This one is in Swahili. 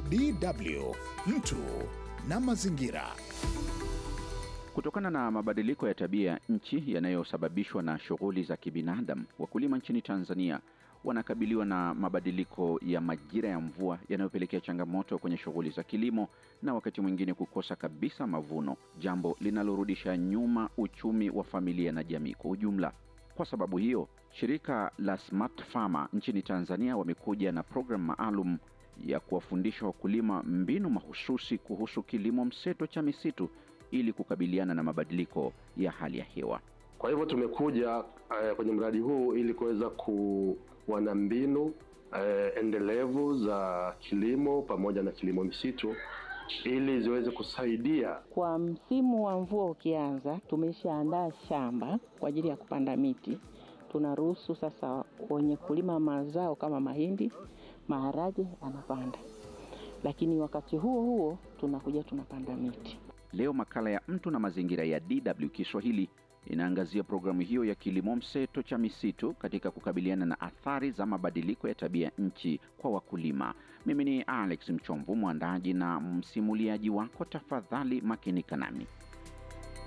DW mtu na mazingira. Kutokana na mabadiliko ya tabia ya nchi yanayosababishwa na shughuli za kibinadamu, wakulima nchini Tanzania wanakabiliwa na mabadiliko ya majira ya mvua yanayopelekea changamoto kwenye shughuli za kilimo na wakati mwingine kukosa kabisa mavuno, jambo linalorudisha nyuma uchumi wa familia na jamii kwa ujumla. Kwa sababu hiyo, shirika la Smart Farmer nchini Tanzania wamekuja na programu maalum ya kuwafundisha wakulima mbinu mahususi kuhusu kilimo mseto cha misitu ili kukabiliana na mabadiliko ya hali ya hewa. Kwa hivyo tumekuja uh, kwenye mradi huu ili kuweza kuwa na mbinu uh, endelevu za kilimo pamoja na kilimo misitu ili ziweze kusaidia. Kwa msimu wa mvua ukianza, tumeshaandaa shamba kwa ajili ya kupanda miti. Tunaruhusu sasa wenye kulima mazao kama mahindi, maharage anapanda, lakini wakati huo huo tunakuja tunapanda miti. Leo makala ya mtu na mazingira ya DW Kiswahili inaangazia programu hiyo ya kilimo mseto cha misitu katika kukabiliana na athari za mabadiliko ya tabia nchi kwa wakulima. Mimi ni Alex Mchomvu, mwandaji na msimuliaji wako. Tafadhali makinika nami.